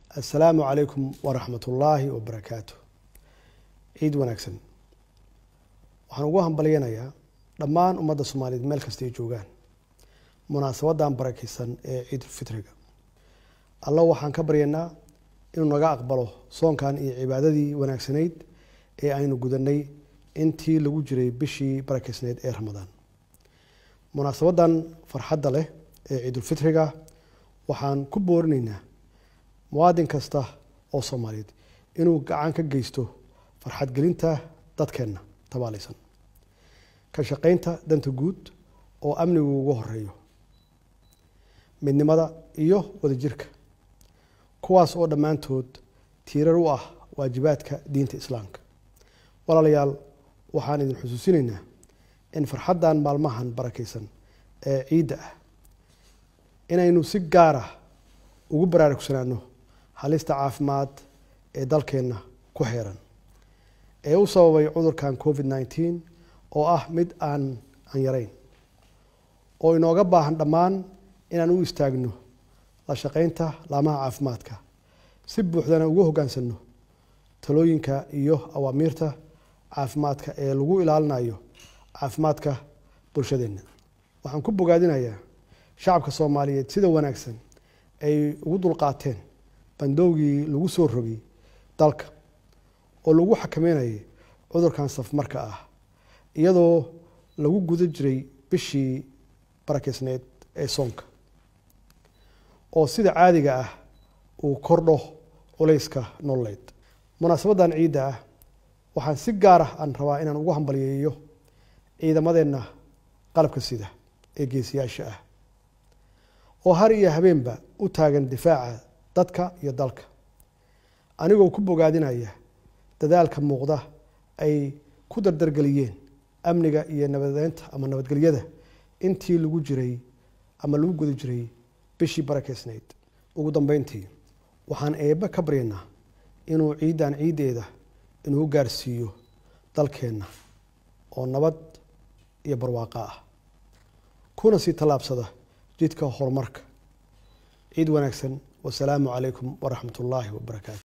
assalaamu calaykum waraxmat ullaahi wabarakaatu ciid wanaagsan waxaan ugu hambalyanayaa dhammaan ummadda soomaaliyeed meel kasta ay joogaan munaasabadan barakeysan ee ciidulfitriga alla waxaan ka baryaynaa inuu naga aqbalo soonkan iyo cibaadadii wanaagsanayd ee aynu gudanay intii lagu jiray bishii barakeysnayd ee ramadaan munaasabadan farxadda leh ee ciidulfitriga waxaan ku boorinaynaa muwaadin kasta oo soomaaliyeed inuu gacan ka geysto farxadgelinta dadkeenna tabaalaysan ka shaqaynta danta guud oo amnigu ugu horeeyo midnimada iyo wadajirka kuwaas oo dhammaantood tiirar u ah waajibaadka diinta islaamka walaalayaal waxaan idin xusuusinaynaa in farxaddan maalmahan barakeysan ee ciidda ah inaynu si gaara ugu baraarugsanaano halista caafimaad ee dalkeenna ku xeeran ee u sababay cudurkan covid nneteen oo ah mid aan aan yarayn oo inooga baahan dhammaan inaan u istaagno la shaqaynta laamaha caafimaadka si buuxdana ugu hoggaansanno talooyinka iyo awaamiirta caafimaadka ee lagu ilaalinayo caafimaadka bulshadeenna waxaan ku bogaadinayaa shacabka soomaaliyeed sida wanaagsan ay ugu dulqaateen bandowgii lagu soo rogay dalka oo lagu xakameynayay cudurkan safmarka ah iyadoo lagu guda jiray bishii barakeysneed ee soonka oo sida caadiga ah uu kordho culayska nololeed munaasabadan ciidda ah waxaan si gaar ah aan rabaa inaan ugu hambalyeeyo ciidamadeenna qalabka sida ee geesiyaasha ah oo har iyo habeenba u taagan difaaca dadka iyo dalka anigoo ku bogaadinaya dadaalka muuqda ay ku dardargeliyeen amniga iyo nabadeynta ama nabadgelyada intii lagu jiray ama lagu guda jiray bishii barakeysnayd ugu dambeyntii waxaan eebbe ka baryaynaa inuu ciiddan ciiddeeda inuu gaarsiiyo dalkeenna oo nabad iyo barwaaqo ah kuna sii tallaabsada jidka horumarka ciid wanaagsan wasalaamu calaykum waraxmat ullaahi wabarakaatu